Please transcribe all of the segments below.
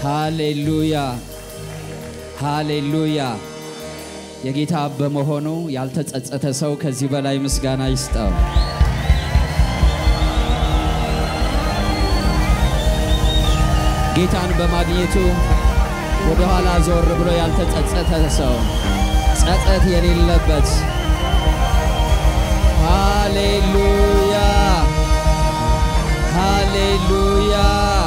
ሃሌሉያ ሃሌሉያ። የጌታ በመሆኑ ያልተጸጸተ ሰው ከዚህ በላይ ምስጋና ይስጠው። ጌታን በማግኘቱ ወደ ኋላ ዞር ብሎ ያልተጸጸተ ሰው ጸጸት የሌለበት ሃሌሉያ ሃሌሉያ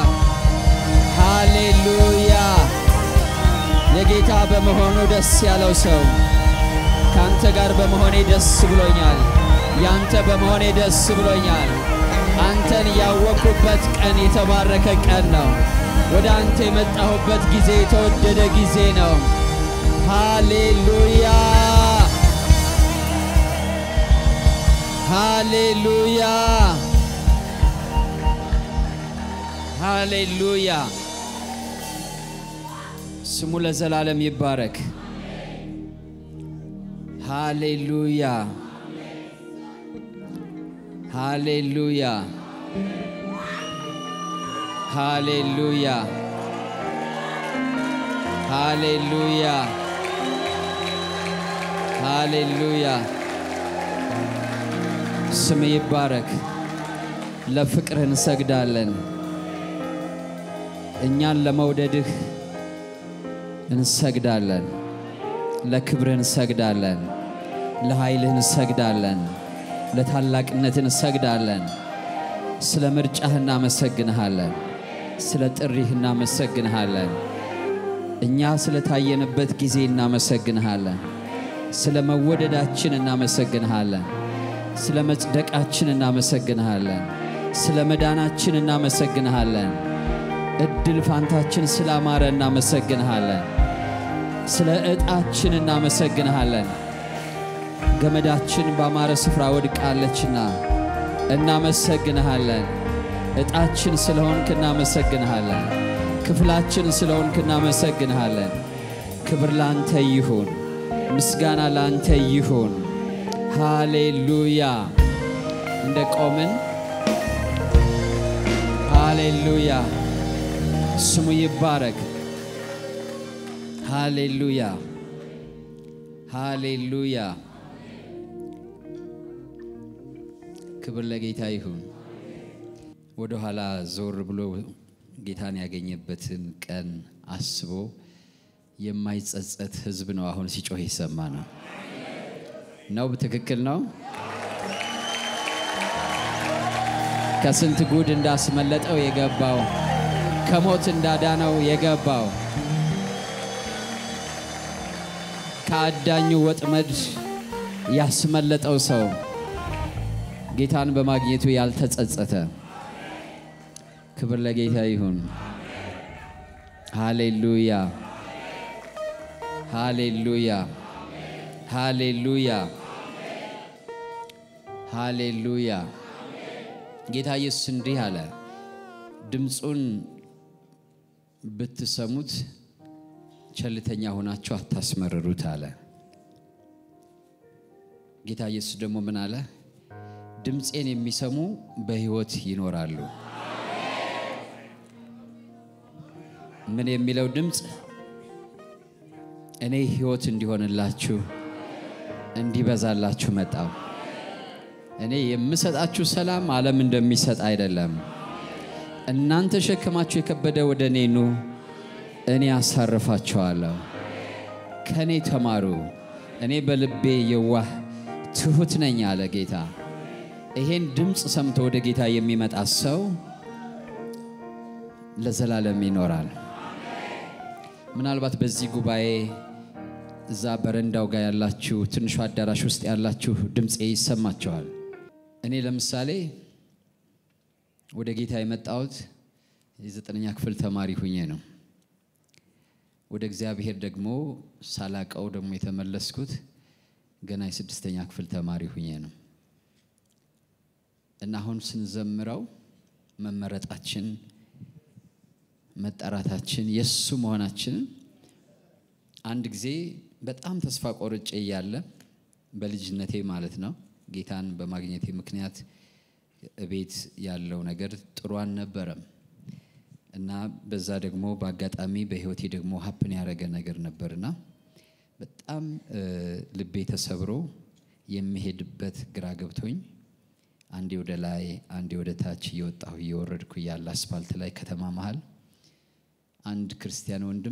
ሃሌሉያ። የጌታ በመሆኑ ደስ ያለው ሰው ካንተ ጋር በመሆኔ ደስ ብሎኛል፣ ያንተ በመሆኔ ደስ ብሎኛል። አንተን ያወቅኩበት ቀን የተባረከ ቀን ነው። ወደ አንተ የመጣሁበት ጊዜ የተወደደ ጊዜ ነው። ሃሌሉያ ሃሌሉያ ሃሌሉያ። ስሙ ለዘላለም ይባረክ። ሃሌሉያ ሃሌሉያ ሃሌሉያ ሃሌሉያ ሃሌሉያ። ስም ይባረክ። ለፍቅርህ እንሰግዳለን። እኛን ለመውደድህ እንሰግዳለን። ለክብርህ እንሰግዳለን። ለኃይልህ እንሰግዳለን። ለታላቅነትህ እንሰግዳለን። ስለ ምርጫህ እናመሰግንሃለን። ስለ ጥሪህ እናመሰግንሃለን። እኛ ስለ ታየንበት ጊዜ እናመሰግንሃለን። ስለ መወደዳችን እናመሰግንሃለን። ስለ መጽደቃችን እናመሰግንሃለን። ስለ መዳናችን እናመሰግንሃለን። እድል ፋንታችን ስላማረ እናመሰግንሃለን። ስለ ዕጣችን እናመሰግንሃለን። ገመዳችን ባማረ ስፍራ ወድቃለችና እናመሰግንሃለን። ዕጣችን ስለሆንክ እናመሰግንሃለን። ክፍላችን ስለሆንክ እናመሰግንሃለን። ክብር ላንተ ይሁን፣ ምስጋና ላንተ ይሁን። ሃሌሉያ። እንደ ቆምን ሃሌሉያ፣ ስሙ ይባረክ። ሃሌሉያ ሃሌሉያ። ክብር ለጌታ ይሁን። ወደ ኋላ ዞር ብሎ ጌታን ያገኘበትን ቀን አስቦ የማይጸጸት ሕዝብ ነው አሁን ሲጮህ የሰማ ነው ነው ትክክል ነው። ከስንት ጉድ እንዳስመለጠው የገባው ከሞት እንዳዳነው የገባው ከአዳኙ ወጥመድ ያስመለጠው ሰው ጌታን በማግኘቱ ያልተጸጸተ ክብር ለጌታ ይሁን። ሃሌሉያ ሃሌሉያ ሃሌሉያ ሃሌሉያ። ጌታ ኢየሱስ እንዲህ አለ፣ ድምፁን ብትሰሙት ቸልተኛ ሆናችሁ አታስመርሩት አለ። ጌታ ኢየሱስ ደግሞ ምን አለ? ድምፄን የሚሰሙ በሕይወት ይኖራሉ። ምን የሚለው ድምፅ? እኔ ሕይወት እንዲሆንላችሁ እንዲበዛላችሁ መጣው። እኔ የምሰጣችሁ ሰላም ዓለም እንደሚሰጥ አይደለም። እናንተ ሸክማችሁ የከበደ ወደ እኔ ኑ፣ እኔ አሳርፋችኋለሁ። ከእኔ ተማሩ፣ እኔ በልቤ የዋህ ትሑት ነኝ አለ ጌታ። ይሄን ድምፅ ሰምቶ ወደ ጌታ የሚመጣ ሰው ለዘላለም ይኖራል። ምናልባት በዚህ ጉባኤ እዛ በረንዳው ጋር ያላችሁ ትንሹ አዳራሽ ውስጥ ያላችሁ ድምፄ ይሰማችኋል። እኔ ለምሳሌ ወደ ጌታ የመጣሁት የዘጠነኛ ክፍል ተማሪ ሁኜ ነው። ወደ እግዚአብሔር ደግሞ ሳላቀው ደግሞ የተመለስኩት ገና የስድስተኛ ክፍል ተማሪ ሁኜ ነው እና አሁን ስንዘምረው መመረጣችን መጠራታችን የእሱ መሆናችንን አንድ ጊዜ በጣም ተስፋ ቆርጬ እያለ በልጅነቴ ማለት ነው ጌታን በማግኘቴ ምክንያት እቤት ያለው ነገር ጥሩ አልነበረም እና በዛ ደግሞ በአጋጣሚ በህይወቴ ደግሞ ሀፕን ያደረገ ነገር ነበርና በጣም ልቤ ተሰብሮ የሚሄድበት ግራ ገብቶኝ አንዴ ወደ ላይ አንዴ ወደ ታች እየወጣሁ እየወረድኩ ያለ አስፋልት ላይ ከተማ መሃል አንድ ክርስቲያን ወንድም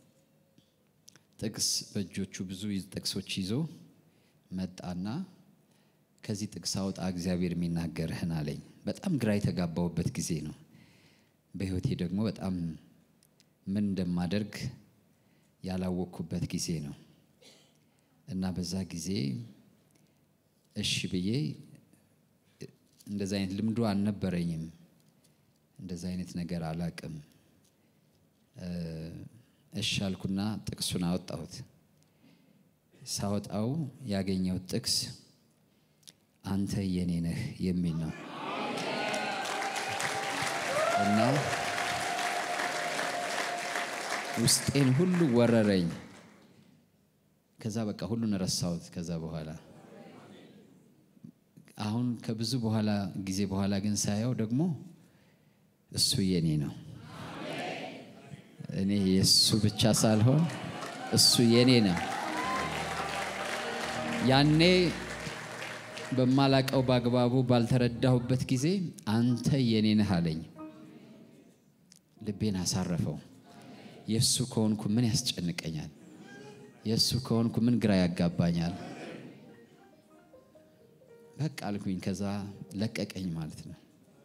ጥቅስ በእጆቹ ብዙ ጥቅሶች ይዞ መጣና ከዚህ ጥቅስ አውጣ እግዚአብሔር የሚናገርህን አለኝ። በጣም ግራ የተጋባውበት ጊዜ ነው። በህይወቴ ደግሞ በጣም ምን እንደማደርግ ያላወቅኩበት ጊዜ ነው እና በዛ ጊዜ እሺ ብዬ እንደዚ አይነት ልምዱ አልነበረኝም። እንደዚ አይነት ነገር አላቅም። እሺ አልኩና ጥቅሱን አወጣሁት። ሳወጣው ያገኘሁት ጥቅስ አንተ የኔ ነህ የሚል ነው እና ውስጤን ሁሉ ወረረኝ። ከዛ በቃ ሁሉን ረሳሁት። ከዛ በኋላ አሁን ከብዙ በኋላ ጊዜ በኋላ ግን ሳየው ደግሞ እሱ የኔ ነው። እኔ የእሱ ብቻ ሳልሆን እሱ የኔ ነው። ያኔ በማላቀው በአግባቡ ባልተረዳሁበት ጊዜ አንተ የኔ ነህ አለኝ። ልቤን አሳረፈው። የእሱ ከሆንኩ ምን ያስጨንቀኛል? የእሱ ከሆንኩ ምን ግራ ያጋባኛል? በቃ አልኩኝ። ከዛ ለቀቀኝ ማለት ነው።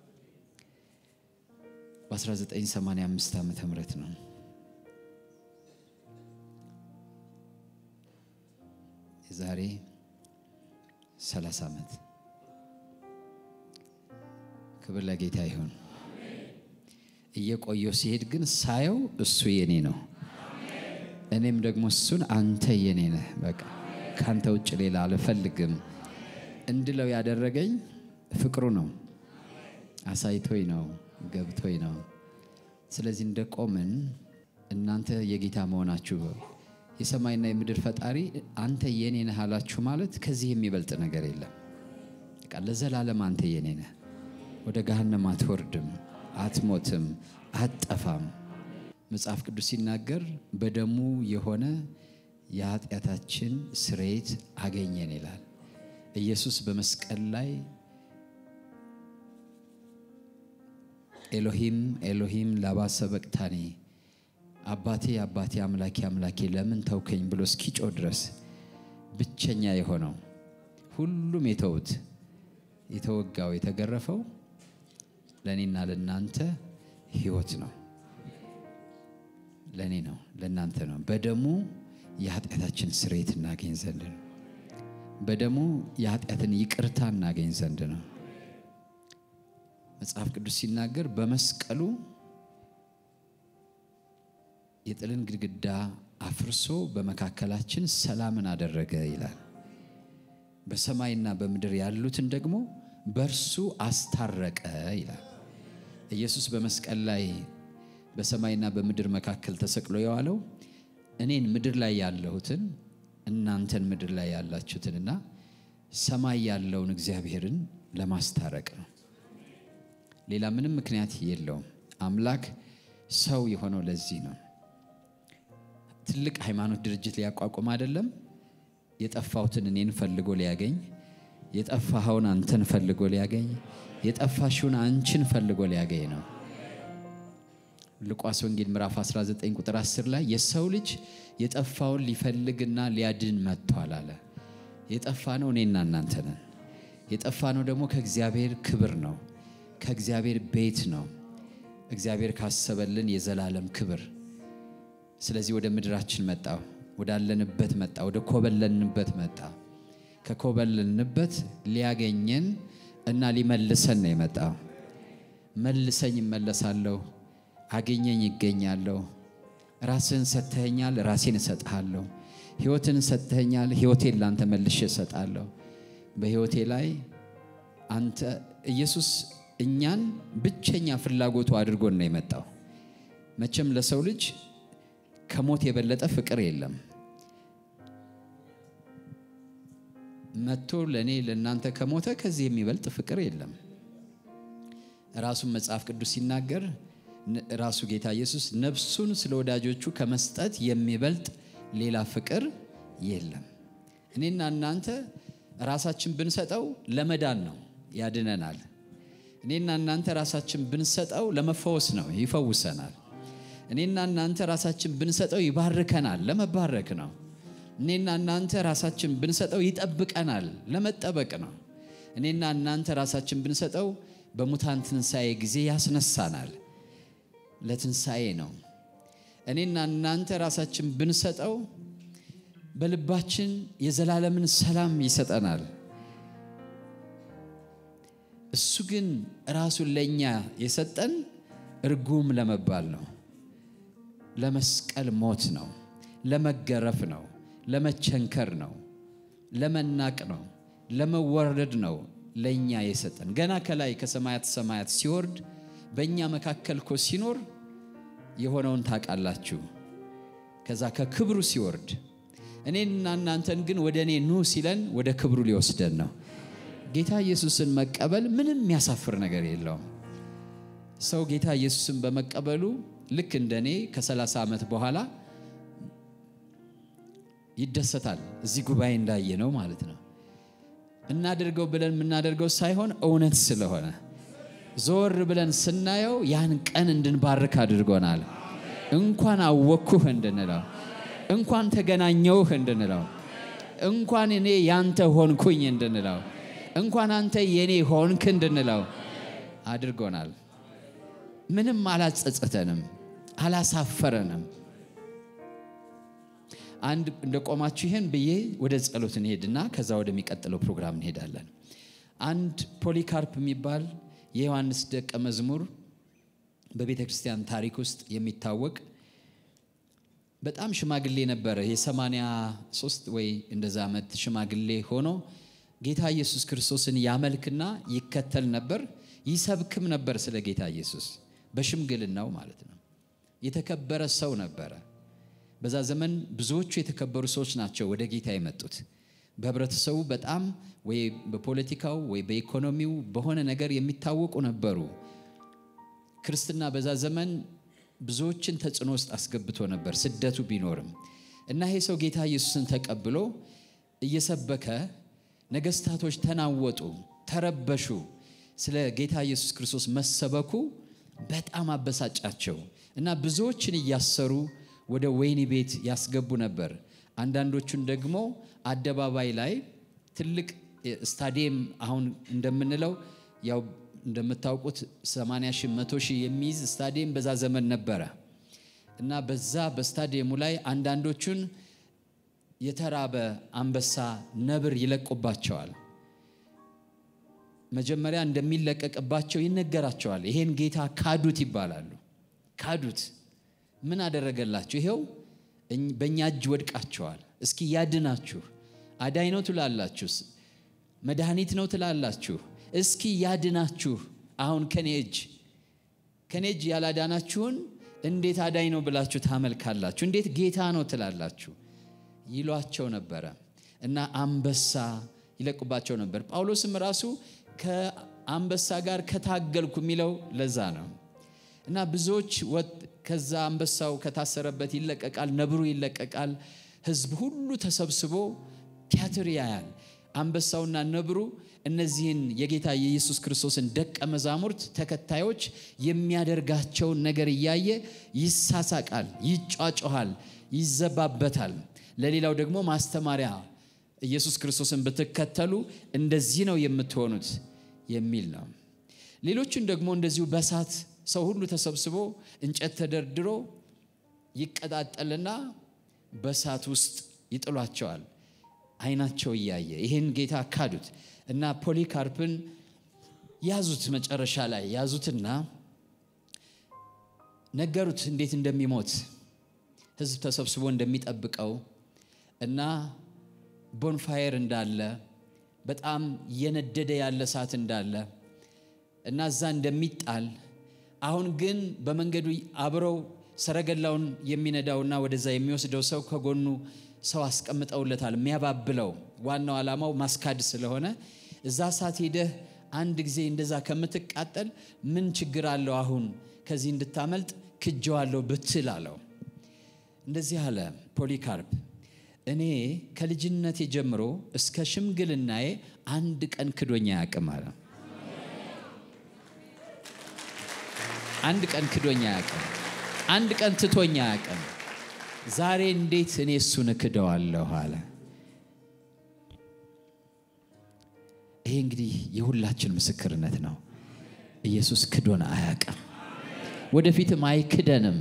በ1985 ዓመተ ምህረት ነው። የዛሬ 30 ዓመት። ክብር ለጌታ ይሁን። እየቆየው ሲሄድ ግን ሳየው እሱ የኔ ነው። እኔም ደግሞ እሱን አንተ የኔ ነህ፣ በቃ ከአንተ ውጭ ሌላ አልፈልግም እንድለው ያደረገኝ ፍቅሩ ነው። አሳይቶኝ ነው፣ ገብቶኝ ነው። ስለዚህ እንደ ቆምን እናንተ የጌታ መሆናችሁ የሰማይና የምድር ፈጣሪ አንተ የኔ ነህ አላችሁ ማለት ከዚህ የሚበልጥ ነገር የለም። በቃ ለዘላለም አንተ የኔ ነህ። ወደ ገሃነም አትወርድም፣ አትሞትም፣ አትጠፋም። መጽሐፍ ቅዱስ ሲናገር በደሙ የሆነ የኃጢአታችን ስርየት አገኘን ይላል። ኢየሱስ በመስቀል ላይ ኤሎሂም ኤሎሂም ላባ ሰበቅታኒ አባቴ አባቴ አምላኬ አምላኬ ለምን ተውከኝ ብሎ እስኪጮ ድረስ ብቸኛ የሆነው ሁሉም የተውት የተወጋው የተገረፈው ለእኔና ለእናንተ ሕይወት ነው። ለእኔ ነው፣ ለእናንተ ነው። በደሙ የኃጢአታችን ስርየት እናገኝ ዘንድ ነው። በደሙ የኃጢአትን ይቅርታ እናገኝ ዘንድ ነው። መጽሐፍ ቅዱስ ሲናገር በመስቀሉ የጥልን ግድግዳ አፍርሶ በመካከላችን ሰላምን አደረገ ይላል። በሰማይና በምድር ያሉትን ደግሞ በእርሱ አስታረቀ ይላል። ኢየሱስ በመስቀል ላይ በሰማይና በምድር መካከል ተሰቅሎ የዋለው እኔን ምድር ላይ ያለሁትን እናንተን ምድር ላይ ያላችሁትንና ሰማይ ያለውን እግዚአብሔርን ለማስታረቅ ነው። ሌላ ምንም ምክንያት የለውም። አምላክ ሰው የሆነው ለዚህ ነው። ትልቅ ሃይማኖት ድርጅት ሊያቋቁም አይደለም። የጠፋሁትን እኔን ፈልጎ ሊያገኝ፣ የጠፋኸውን አንተን ፈልጎ ሊያገኝ፣ የጠፋሽውን አንቺን ፈልጎ ሊያገኝ ነው። ሉቃስ ወንጌል ምዕራፍ 19 ቁጥር 10 ላይ የሰው ልጅ የጠፋውን ሊፈልግና ሊያድን መጥቷል አለ። የጠፋ ነው እኔና እናንተ ነን። የጠፋ ነው ደግሞ ከእግዚአብሔር ክብር ነው፣ ከእግዚአብሔር ቤት ነው፣ እግዚአብሔር ካሰበልን የዘላለም ክብር። ስለዚህ ወደ ምድራችን መጣ፣ ወዳለንበት መጣ፣ ወደ ኮበለንበት መጣ። ከኮበለንበት ሊያገኘን እና ሊመልሰን ነው የመጣው። መልሰኝ እመለሳለሁ፣ አገኘኝ ይገኛለሁ። ራስህን ሰጥተኸኛል፣ ራሴን እሰጥሃለሁ። ሕይወትን ሰጥተኸኛል፣ ሕይወቴን ላንተ መልሼ እሰጣለሁ። በሕይወቴ ላይ አንተ ኢየሱስ እኛን ብቸኛ ፍላጎቱ አድርጎን ነው የመጣው። መቼም ለሰው ልጅ ከሞት የበለጠ ፍቅር የለም። መጥቶ ለእኔ ለእናንተ ከሞተ ከዚህ የሚበልጥ ፍቅር የለም። ራሱን መጽሐፍ ቅዱስ ሲናገር ራሱ ጌታ ኢየሱስ ነፍሱን ስለ ወዳጆቹ ከመስጠት የሚበልጥ ሌላ ፍቅር የለም። እኔና እናንተ ራሳችን ብንሰጠው ለመዳን ነው፣ ያድነናል። እኔና እናንተ ራሳችን ብንሰጠው ለመፈወስ ነው፣ ይፈውሰናል። እኔና እናንተ ራሳችን ብንሰጠው ይባርከናል፣ ለመባረክ ነው። እኔና እናንተ ራሳችን ብንሰጠው ይጠብቀናል፣ ለመጠበቅ ነው። እኔና እናንተ ራሳችን ብንሰጠው በሙታን ትንሣኤ ጊዜ ያስነሳናል፣ ለትንሣኤ ነው። እኔና እናንተ ራሳችን ብንሰጠው በልባችን የዘላለምን ሰላም ይሰጠናል። እሱ ግን ራሱን ለእኛ የሰጠን እርጉም ለመባል ነው፣ ለመስቀል ሞት ነው፣ ለመገረፍ ነው፣ ለመቸንከር ነው፣ ለመናቅ ነው፣ ለመወረድ ነው ለእኛ የሰጠን። ገና ከላይ ከሰማያት ሰማያት ሲወርድ በእኛ መካከል እኮ ሲኖር የሆነውን ታውቃላችሁ። ከዛ ከክብሩ ሲወርድ እኔንና እናንተን ግን ወደ እኔ ኑ ሲለን ወደ ክብሩ ሊወስደን ነው። ጌታ ኢየሱስን መቀበል ምንም የሚያሳፍር ነገር የለውም። ሰው ጌታ ኢየሱስን በመቀበሉ ልክ እንደ እኔ ከ30 ዓመት በኋላ ይደሰታል። እዚህ ጉባኤ እንዳየ ነው ማለት ነው። እናደርገው ብለን የምናደርገው ሳይሆን እውነት ስለሆነ ዞር ብለን ስናየው ያን ቀን እንድንባርክ አድርጎናል። እንኳን አወቅኩህ እንድንለው፣ እንኳን ተገናኘውህ እንድንለው፣ እንኳን እኔ ያንተ ሆንኩኝ እንድንለው፣ እንኳን አንተ የኔ ሆንክ እንድንለው አድርጎናል። ምንም አላጸጸተንም፣ አላሳፈረንም። አንድ እንደ ቆማችሁ ይህን ብዬ ወደ ጸሎት እንሄድና ከዛ ወደሚቀጥለው ፕሮግራም እንሄዳለን። አንድ ፖሊካርፕ የሚባል የዮሐንስ ደቀ መዝሙር በቤተ ክርስቲያን ታሪክ ውስጥ የሚታወቅ በጣም ሽማግሌ ነበረ። የሰማንያ ሶስት ወይ እንደዛ ዓመት ሽማግሌ ሆኖ ጌታ ኢየሱስ ክርስቶስን ያመልክና ይከተል ነበር፣ ይሰብክም ነበር ስለ ጌታ ኢየሱስ በሽምግልናው ማለት ነው። የተከበረ ሰው ነበረ። በዛ ዘመን ብዙዎቹ የተከበሩ ሰዎች ናቸው ወደ ጌታ የመጡት። በህብረተሰቡ በጣም ወይ በፖለቲካው ወይ በኢኮኖሚው በሆነ ነገር የሚታወቁ ነበሩ። ክርስትና በዛ ዘመን ብዙዎችን ተጽዕኖ ውስጥ አስገብቶ ነበር፣ ስደቱ ቢኖርም እና ይሄ ሰው ጌታ ኢየሱስን ተቀብሎ እየሰበከ ነገስታቶች ተናወጡ፣ ተረበሹ። ስለ ጌታ ኢየሱስ ክርስቶስ መሰበኩ በጣም አበሳጫቸው እና ብዙዎችን እያሰሩ ወደ ወህኒ ቤት ያስገቡ ነበር። አንዳንዶቹን ደግሞ አደባባይ ላይ ትልቅ ስታዲየም አሁን እንደምንለው ያው እንደምታውቁት 80 ሺህ መቶ ሺህ የሚይዝ ስታዲየም በዛ ዘመን ነበረ እና በዛ በስታዲየሙ ላይ አንዳንዶቹን የተራበ አንበሳ፣ ነብር ይለቁባቸዋል። መጀመሪያ እንደሚለቀቅባቸው ይነገራቸዋል። ይሄን ጌታ ካዱት ይባላሉ። ካዱት ምን አደረገላችሁ? ይሄው በእኛ እጅ ወድቃቸዋል። እስኪ ያድናችሁ። አዳኝ ነው ትላላችሁ፣ መድኃኒት ነው ትላላችሁ። እስኪ ያድናችሁ። አሁን ከኔ እጅ ከኔ እጅ ያላዳናችሁን እንዴት አዳኝ ነው ብላችሁ ታመልካላችሁ? እንዴት ጌታ ነው ትላላችሁ? ይሏቸው ነበረ እና አንበሳ ይለቁባቸው ነበር። ጳውሎስም ራሱ ከአንበሳ ጋር ከታገልኩ የሚለው ለዛ ነው እና ብዙዎች ከዛ አንበሳው ከታሰረበት ይለቀቃል፣ ነብሩ ይለቀቃል። ሕዝብ ሁሉ ተሰብስቦ ቲያትር ያያል። አንበሳውና ነብሩ እነዚህን የጌታ የኢየሱስ ክርስቶስን ደቀ መዛሙርት ተከታዮች የሚያደርጋቸውን ነገር እያየ ይሳሳቃል፣ ይጫጮኋል፣ ይዘባበታል። ለሌላው ደግሞ ማስተማሪያ ኢየሱስ ክርስቶስን ብትከተሉ እንደዚህ ነው የምትሆኑት የሚል ነው። ሌሎቹን ደግሞ እንደዚሁ በሳት ሰው ሁሉ ተሰብስቦ እንጨት ተደርድሮ ይቀጣጠልና በሳት ውስጥ ይጥሏቸዋል። ዓይናቸው እያየ ይህን ጌታ ካዱት እና ፖሊካርፕን ያዙት። መጨረሻ ላይ ያዙትና ነገሩት እንዴት እንደሚሞት ሕዝብ ተሰብስቦ እንደሚጠብቀው እና ቦንፋየር እንዳለ በጣም እየነደደ ያለ እሳት እንዳለ እና እዛ እንደሚጣል አሁን ግን በመንገዱ አብረው ሰረገላውን የሚነዳውና ወደዛ የሚወስደው ሰው ከጎኑ ሰው አስቀምጠውለታል የሚያባብለው። ዋናው ዓላማው ማስካድ ስለሆነ እዛ እሳት ሄደህ አንድ ጊዜ እንደዛ ከምትቃጠል ምን ችግር አለው አሁን ከዚህ እንድታመልጥ ክጀዋለሁ ብትል አለው። እንደዚህ አለ ፖሊካርፕ፣ እኔ ከልጅነቴ ጀምሮ እስከ ሽምግልናዬ አንድ ቀን ክዶኛ አያውቅም አለ። አንድ ቀን ክዶኛ አያውቅም። አንድ ቀን ትቶኛ አያውቅም። ዛሬ እንዴት እኔ እሱን እክደዋለሁ አለ። ይሄ እንግዲህ የሁላችን ምስክርነት ነው። ኢየሱስ ክዶን አያውቅም፣ ወደፊትም አይክደንም።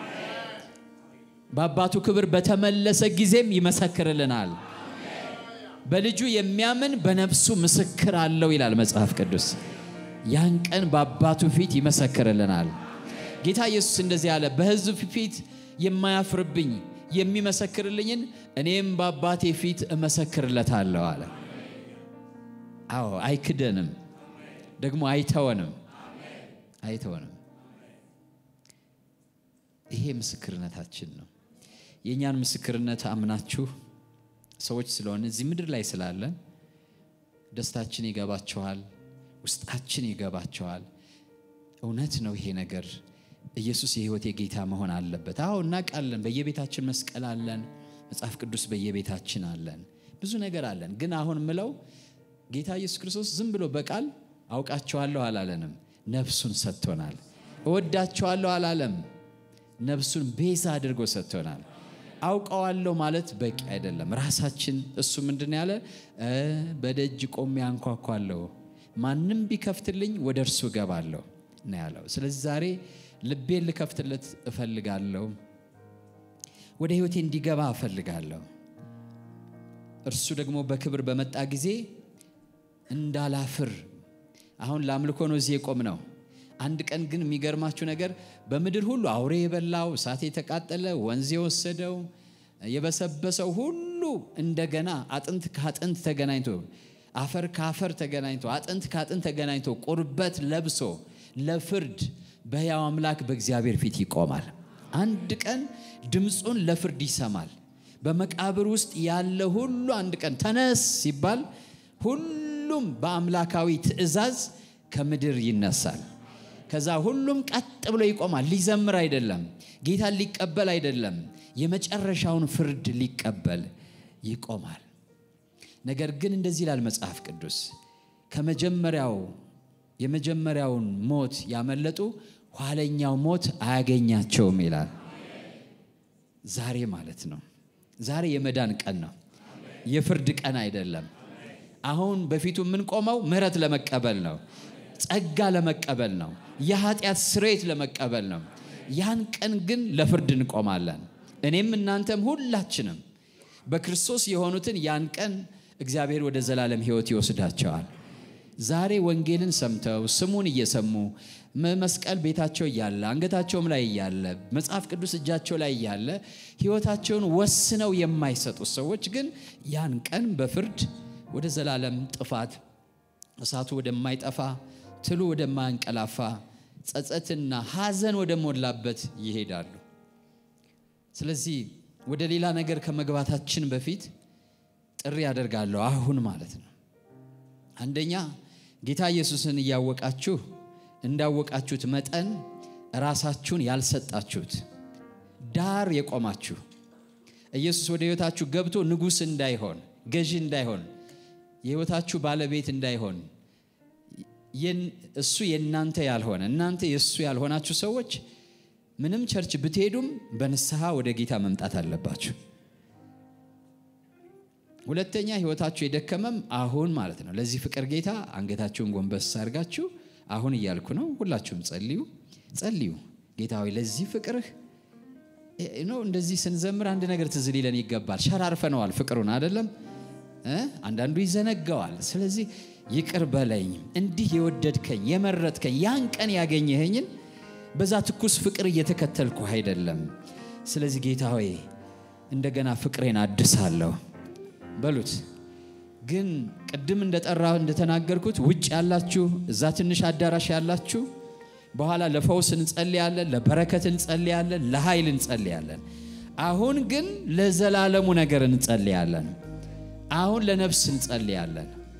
በአባቱ ክብር በተመለሰ ጊዜም ይመሰክርልናል። በልጁ የሚያምን በነፍሱ ምስክር አለው ይላል መጽሐፍ ቅዱስ። ያን ቀን በአባቱ ፊት ይመሰክርልናል። ጌታ ኢየሱስ እንደዚህ አለ፣ በሕዝብ ፊት የማያፍርብኝ የሚመሰክርልኝን እኔም በአባቴ ፊት እመሰክርለታለሁ አለ። አዎ አይክደንም፣ ደግሞ አይተወንም፣ አይተወንም። ይሄ ምስክርነታችን ነው። የእኛን ምስክርነት አምናችሁ ሰዎች ስለሆነ እዚህ ምድር ላይ ስላለን ደስታችን ይገባቸዋል፣ ውስጣችን ይገባቸዋል። እውነት ነው ይሄ ነገር ኢየሱስ የሕይወቴ ጌታ መሆን አለበት። አዎ እናውቃለን። በየቤታችን መስቀል አለን፣ መጽሐፍ ቅዱስ በየቤታችን አለን፣ ብዙ ነገር አለን። ግን አሁን ምለው ጌታ ኢየሱስ ክርስቶስ ዝም ብሎ በቃል አውቃቸዋለሁ አላለንም፣ ነፍሱን ሰጥቶናል። እወዳቸዋለሁ አላለም፣ ነፍሱን ቤዛ አድርጎ ሰጥቶናል። አውቀዋለሁ ማለት በቂ አይደለም። ራሳችን እሱ ምንድን ያለ በደጅ ቆሜ አንኳኳለሁ፣ ማንም ቢከፍትልኝ ወደ እርሱ እገባለሁ ነው ያለው። ስለዚህ ዛሬ ልቤን ልከፍትለት እፈልጋለሁ፣ ወደ ሕይወቴ እንዲገባ እፈልጋለሁ። እርሱ ደግሞ በክብር በመጣ ጊዜ እንዳላፍር አሁን ለአምልኮ ነው እዚህ የቆም ነው። አንድ ቀን ግን የሚገርማችሁ ነገር በምድር ሁሉ አውሬ የበላው እሳት የተቃጠለ ወንዝ የወሰደው የበሰበሰው ሁሉ እንደገና አጥንት ከአጥንት ተገናኝቶ አፈር ከአፈር ተገናኝቶ አጥንት ከአጥንት ተገናኝቶ ቁርበት ለብሶ ለፍርድ በሕያው አምላክ በእግዚአብሔር ፊት ይቆማል። አንድ ቀን ድምፁን ለፍርድ ይሰማል። በመቃብር ውስጥ ያለ ሁሉ አንድ ቀን ተነስ ሲባል ሁሉም በአምላካዊ ትእዛዝ ከምድር ይነሳል። ከዛ ሁሉም ቀጥ ብሎ ይቆማል። ሊዘምር አይደለም፣ ጌታን ሊቀበል አይደለም፣ የመጨረሻውን ፍርድ ሊቀበል ይቆማል። ነገር ግን እንደዚህ ይላል መጽሐፍ ቅዱስ ከመጀመሪያው የመጀመሪያውን ሞት ያመለጡ ኋለኛው ሞት አያገኛቸውም ይላል። ዛሬ ማለት ነው። ዛሬ የመዳን ቀን ነው፣ የፍርድ ቀን አይደለም። አሁን በፊቱ የምንቆመው ምሕረት ለመቀበል ነው፣ ጸጋ ለመቀበል ነው፣ የኃጢአት ስርየት ለመቀበል ነው። ያን ቀን ግን ለፍርድ እንቆማለን። እኔም እናንተም ሁላችንም በክርስቶስ የሆኑትን ያን ቀን እግዚአብሔር ወደ ዘላለም ሕይወት ይወስዳቸዋል። ዛሬ ወንጌልን ሰምተው ስሙን እየሰሙ መስቀል ቤታቸው እያለ አንገታቸውም ላይ እያለ መጽሐፍ ቅዱስ እጃቸው ላይ እያለ ሕይወታቸውን ወስነው የማይሰጡ ሰዎች ግን ያን ቀን በፍርድ ወደ ዘላለም ጥፋት እሳቱ ወደማይጠፋ ትሉ ወደማያንቀላፋ ጸጸትና ሐዘን ወደ ሞላበት ይሄዳሉ። ስለዚህ ወደ ሌላ ነገር ከመግባታችን በፊት ጥሪ ያደርጋለሁ። አሁን ማለት ነው። አንደኛ ጌታ ኢየሱስን እያወቃችሁ እንዳወቃችሁት መጠን ራሳችሁን ያልሰጣችሁት ዳር የቆማችሁ ኢየሱስ ወደ ሕይወታችሁ ገብቶ ንጉሥ እንዳይሆን ገዢ እንዳይሆን የሕይወታችሁ ባለቤት እንዳይሆን እሱ የእናንተ ያልሆነ እናንተ የእሱ ያልሆናችሁ ሰዎች ምንም ቸርች ብትሄዱም በንስሐ ወደ ጌታ መምጣት አለባችሁ። ሁለተኛ ሕይወታችሁ የደከመም አሁን ማለት ነው። ለዚህ ፍቅር ጌታ አንገታችሁን ጎንበስ አድርጋችሁ አሁን እያልኩ ነው። ሁላችሁም ጸልዩ ጸልዩ። ጌታ ሆይ ለዚህ ፍቅርህ ነው። እንደዚህ ስንዘምር አንድ ነገር ትዝ ሊለን ይገባል። ሸራርፈነዋል ፍቅሩን አይደለም እ አንዳንዱ ይዘነጋዋል። ስለዚህ ይቅር በለኝ እንዲህ የወደድከኝ የመረጥከኝ ያን ቀን ያገኘኸኝን በዛ ትኩስ ፍቅር እየተከተልኩ አይደለም። ስለዚህ ጌታ ሆይ እንደገና ፍቅሬን አድሳለሁ በሉት። ግን ቅድም እንደጠራ እንደተናገርኩት ውጭ ያላችሁ እዛ ትንሽ አዳራሽ ያላችሁ በኋላ ለፈውስ እንጸልያለን፣ ለበረከት እንጸልያለን፣ ለኃይል እንጸልያለን። አሁን ግን ለዘላለሙ ነገር እንጸልያለን። አሁን ለነፍስ እንጸልያለን።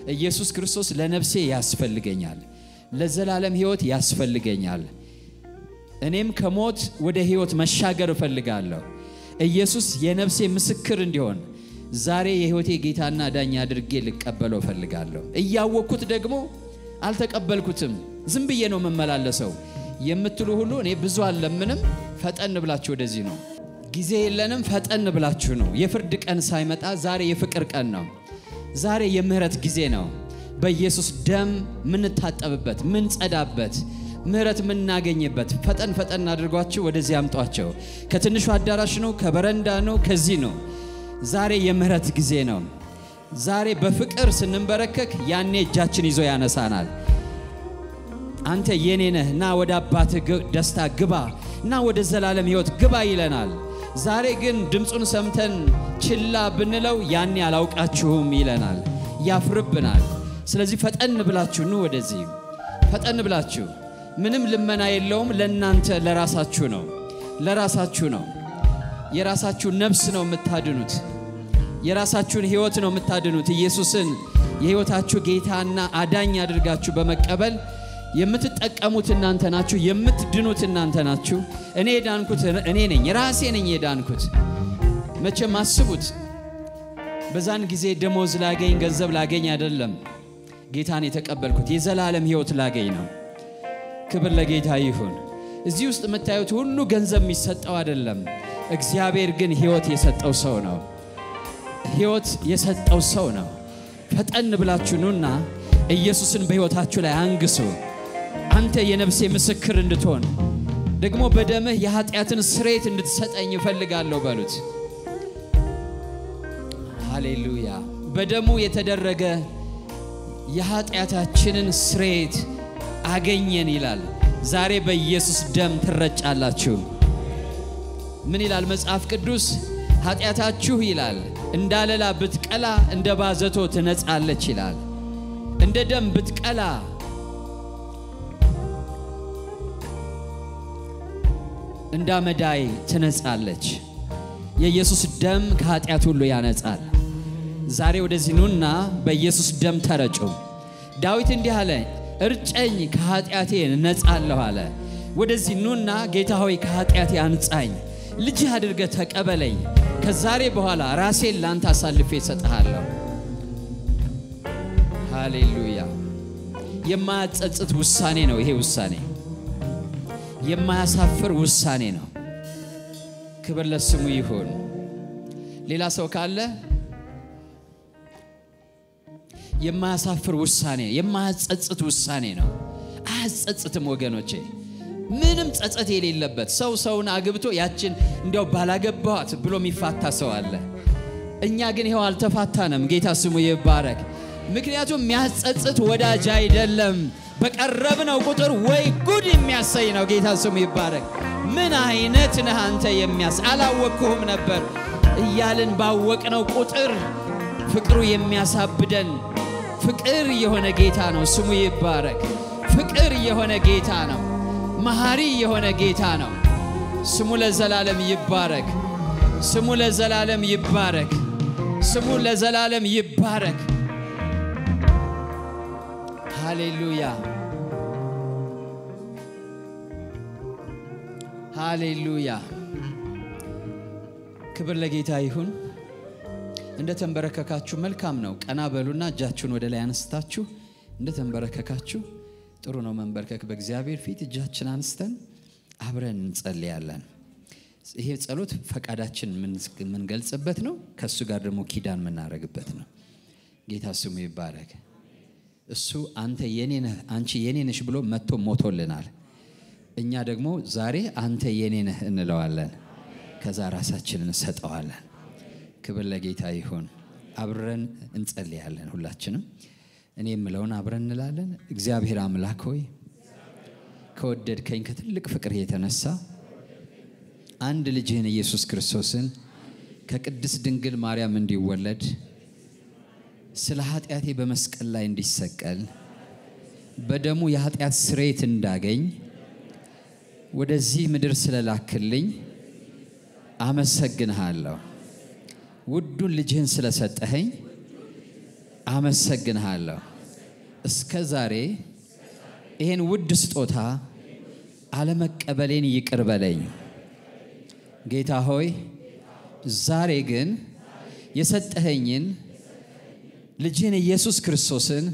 ኢየሱስ ክርስቶስ ለነፍሴ ያስፈልገኛል፣ ለዘላለም ሕይወት ያስፈልገኛል። እኔም ከሞት ወደ ሕይወት መሻገር እፈልጋለሁ። ኢየሱስ የነፍሴ ምስክር እንዲሆን ዛሬ የሕይወቴ ጌታና ዳኛ አድርጌ ልቀበለው እፈልጋለሁ። እያወቅኩት ደግሞ አልተቀበልኩትም፣ ዝም ብዬ ነው የምመላለሰው የምትሉ ሁሉ እኔ ብዙ አልለምንም። ፈጠን ብላችሁ ወደዚህ ነው። ጊዜ የለንም። ፈጠን ብላችሁ ነው። የፍርድ ቀን ሳይመጣ ዛሬ የፍቅር ቀን ነው። ዛሬ የምህረት ጊዜ ነው። በኢየሱስ ደም ምንታጠብበት፣ ምንጸዳበት፣ ምህረት የምናገኝበት ፈጠን ፈጠን አድርጓችሁ ወደዚህ አምጧቸው። ከትንሹ አዳራሽ ነው፣ ከበረንዳ ነው፣ ከዚህ ነው። ዛሬ የምህረት ጊዜ ነው። ዛሬ በፍቅር ስንንበረከክ ያኔ እጃችን ይዞ ያነሳናል። አንተ የኔ ነህ፣ ና ወደ አባትህ ደስታ ግባ፣ ና ወደ ዘላለም ሕይወት ግባ ይለናል። ዛሬ ግን ድምፁን ሰምተን ችላ ብንለው ያኔ አላውቃችሁም ይለናል፣ ያፍርብናል። ስለዚህ ፈጠን ብላችሁ ኑ ወደዚህ፣ ፈጠን ብላችሁ ምንም ልመና የለውም። ለእናንተ ለራሳችሁ ነው፣ ለራሳችሁ ነው። የራሳችሁ ነፍስ ነው የምታድኑት። የራሳችሁን ሕይወት ነው የምታድኑት። ኢየሱስን የሕይወታችሁ ጌታና አዳኝ አድርጋችሁ በመቀበል የምትጠቀሙት እናንተ ናችሁ። የምትድኑት እናንተ ናችሁ። እኔ የዳንኩት እኔ ነኝ፣ ራሴ ነኝ የዳንኩት። መቼም አስቡት፣ በዛን ጊዜ ደሞዝ ላገኝ ገንዘብ ላገኝ አይደለም ጌታን የተቀበልኩት፣ የዘላለም ሕይወት ላገኝ ነው። ክብር ለጌታ ይሁን። እዚህ ውስጥ የምታዩት ሁሉ ገንዘብ የሚሰጠው አይደለም። እግዚአብሔር ግን ሕይወት የሰጠው ሰው ነው። ሕይወት የሰጠው ሰው ነው። ፈጠን ብላችሁ ኑና ኢየሱስን በሕይወታችሁ ላይ አንግሱ። አንተ የነፍሴ ምስክር እንድትሆን ደግሞ በደምህ የኃጢአትን ስርየት እንድትሰጠኝ እፈልጋለሁ በሉት። ሃሌሉያ። በደሙ የተደረገ የኃጢአታችንን ስርየት አገኘን ይላል። ዛሬ በኢየሱስ ደም ትረጫላችሁ። ምን ይላል መጽሐፍ ቅዱስ? ኃጢአታችሁ ይላል እንዳለላ ብትቀላ እንደ ባዘቶ ትነጻለች ይላል። እንደ ደም ብትቀላ እንደ አመዳይ ትነጻለች። የኢየሱስ ደም ከኃጢአት ሁሉ ያነጻል። ዛሬ ወደዚህ ኑና በኢየሱስ ደም ተረጩ። ዳዊት እንዲህ አለ፣ እርጨኝ ከኃጢአቴ እነጻለሁ አለ። ወደዚህ ኑና ጌታ ሆይ ከኃጢአቴ አንጻኝ፣ ልጅህ አድርገህ ተቀበለኝ። ከዛሬ በኋላ ራሴን ላንተ አሳልፌ እሰጥሃለሁ። ሃሌሉያ። የማያጸጽት ውሳኔ ነው ይሄ ውሳኔ፣ የማያሳፍር ውሳኔ ነው። ክብር ለስሙ ይሁን። ሌላ ሰው ካለ የማያሳፍር ውሳኔ፣ የማያጸጽት ውሳኔ ነው። አያጸጽትም ወገኖቼ፣ ምንም ጸጸት የሌለበት ሰው ሰውን አግብቶ ያችን እንዲያው ባላገባዋት ብሎ የሚፋታ ሰው አለ። እኛ ግን ይኸው አልተፋታንም። ጌታ ስሙ ይባረክ። ምክንያቱም የሚያጸጽት ወዳጅ አይደለም። በቀረብነው ቁጥር ወይ ጉድ የሚያሰኝ ነው። ጌታ ስሙ ይባረክ። ምን አይነት ነህ አንተ የሚያስ አላወቅኩህም ነበር እያልን ባወቅነው ቁጥር ፍቅሩ የሚያሳብደን ፍቅር የሆነ ጌታ ነው። ስሙ ይባረክ። ፍቅር የሆነ ጌታ ነው። መሐሪ የሆነ ጌታ ነው። ስሙ ለዘላለም ይባረክ። ስሙ ለዘላለም ይባረክ። ስሙ ለዘላለም ይባረክ። ሃሌሉያ ሃሌሉያ። ክብር ለጌታ ይሁን። እንደ ተንበረከካችሁ መልካም ነው። ቀና በሉና እጃችሁን ወደ ላይ አነስታችሁ እንደ ተንበረከካችሁ ጥሩ ነው መንበርከክ በእግዚአብሔር ፊት። እጃችን አንስተን አብረን እንጸልያለን። ይሄ ጸሎት ፈቃዳችን የምንገልጽበት ነው። ከእሱ ጋር ደግሞ ኪዳን የምናደርግበት ነው። ጌታ ስሙ ይባረክ። እሱ አንተ የኔ ነህ አንቺ የኔ ነሽ ብሎ መጥቶ ሞቶልናል። እኛ ደግሞ ዛሬ አንተ የኔ ነህ እንለዋለን። ከዛ ራሳችንን እንሰጠዋለን። ክብር ለጌታ ይሁን። አብረን እንጸልያለን። ሁላችንም እኔ የምለውን አብረን እንላለን። እግዚአብሔር አምላክ ሆይ ከወደድከኝ ከትልቅ ፍቅር የተነሳ አንድ ልጅህን ኢየሱስ ክርስቶስን ከቅድስት ድንግል ማርያም እንዲወለድ ስለ ኃጢአቴ በመስቀል ላይ እንዲሰቀል በደሙ የኃጢአት ስርየት እንዳገኝ ወደዚህ ምድር ስለላክልኝ አመሰግንሃለሁ። ውዱን ልጅህን ስለሰጠኸኝ አመሰግንሃለሁ። እስከ ዛሬ ይህን ውድ ስጦታ አለመቀበሌን ይቅር በለኝ ጌታ ሆይ። ዛሬ ግን የሰጠኸኝን ልጅህን ኢየሱስ ክርስቶስን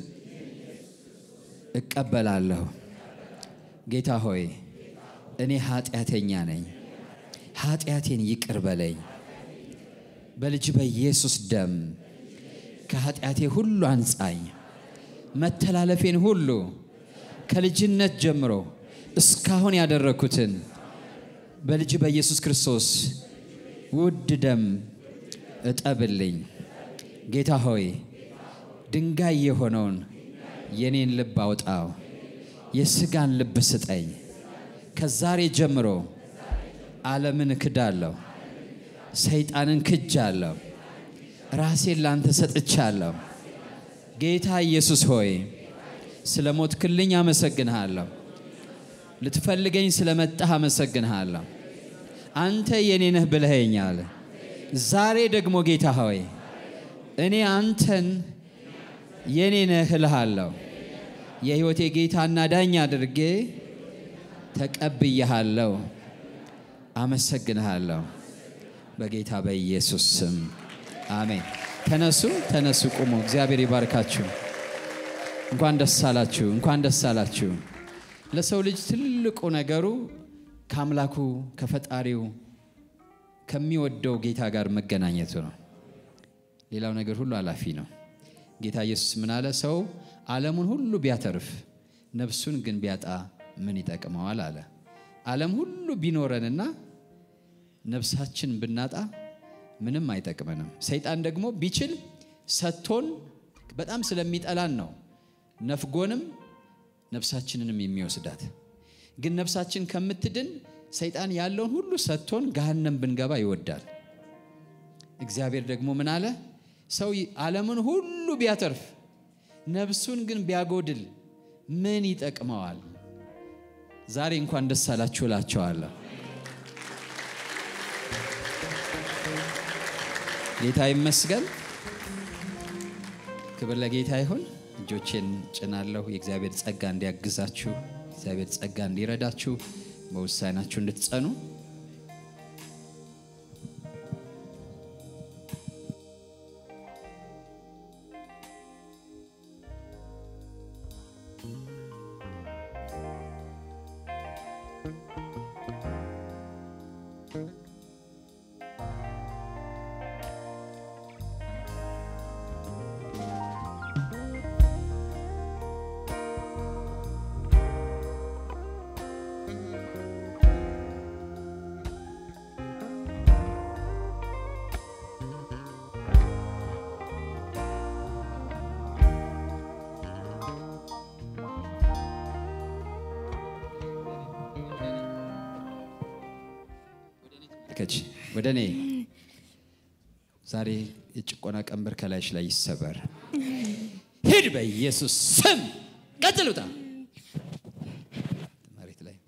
እቀበላለሁ። ጌታ ሆይ እኔ ኃጢአተኛ ነኝ፣ ኃጢአቴን ይቅር በለኝ። በልጅ በኢየሱስ ደም ከኃጢአቴ ሁሉ አንጻኝ። መተላለፌን ሁሉ ከልጅነት ጀምሮ እስካሁን ያደረግኩትን በልጅ በኢየሱስ ክርስቶስ ውድ ደም እጠብልኝ። ጌታ ሆይ ድንጋይ የሆነውን የኔን ልብ አውጣው፣ የሥጋን ልብ ስጠኝ። ከዛሬ ጀምሮ ዓለምን እክዳለሁ፣ ሰይጣንን ክጃለሁ፣ ራሴን ላንተ ሰጥቻለሁ። ጌታ ኢየሱስ ሆይ ስለ ሞትክልኝ አመሰግንሃለሁ። ልትፈልገኝ ስለመጣህ አመሰግንሃለሁ። አንተ የኔ ነህ ብለኸኛል። ዛሬ ደግሞ ጌታ ሆይ እኔ አንተን የኔ ነህ እልሃለሁ። የሕይወቴ ጌታና ዳኛ አድርጌ ተቀብያሃለሁ። አመሰግንሃለሁ። በጌታ በኢየሱስ ስም አሜን። ተነሱ፣ ተነሱ፣ ቁሙ። እግዚአብሔር ይባርካችሁ። እንኳን ደስ አላችሁ፣ እንኳን ደስ አላችሁ። ለሰው ልጅ ትልቁ ነገሩ ከአምላኩ ከፈጣሪው ከሚወደው ጌታ ጋር መገናኘቱ ነው። ሌላው ነገር ሁሉ አላፊ ነው። ጌታ ኢየሱስ ምን አለ? ሰው ዓለሙን ሁሉ ቢያተርፍ ነፍሱን ግን ቢያጣ ምን ይጠቅመዋል አለ። ዓለም ሁሉ ቢኖረንና ነፍሳችን ብናጣ ምንም አይጠቅመንም። ሰይጣን ደግሞ ቢችል ሰጥቶን በጣም ስለሚጠላን ነው ነፍጎንም ነፍሳችንንም የሚወስዳት። ግን ነፍሳችን ከምትድን ሰይጣን ያለውን ሁሉ ሰጥቶን ገሃነም ብንገባ ይወዳል። እግዚአብሔር ደግሞ ምን አለ? ሰው ዓለምን ሁሉ ቢያተርፍ ነፍሱን ግን ቢያጎድል ምን ይጠቅመዋል? ዛሬ እንኳን ደስ አላችሁ እላቸዋለሁ። ጌታ ይመስገን። ክብር ለጌታ ይሁን። እጆቼን ጭናለሁ። የእግዚአብሔር ጸጋ እንዲያግዛችሁ፣ እግዚአብሔር ጸጋ እንዲረዳችሁ፣ በውሳኔያችሁ እንድትጸኑ ከች ወደ እኔ ዛሬ የጭቆና ቀንበር ከላይሽ ላይ ይሰበር። ሂድ በኢየሱስ ስም። ቀጥሉታ መሬት ላይ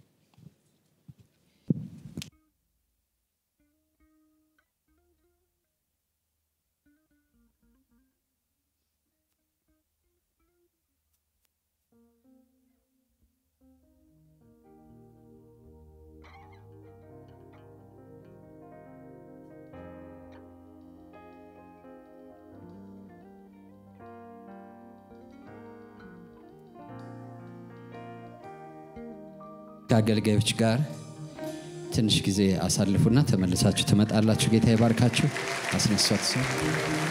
ከአገልጋዮች ጋር ትንሽ ጊዜ አሳልፉና ተመልሳችሁ ትመጣላችሁ። ጌታ ይባርካችሁ። አስነሷት ሰው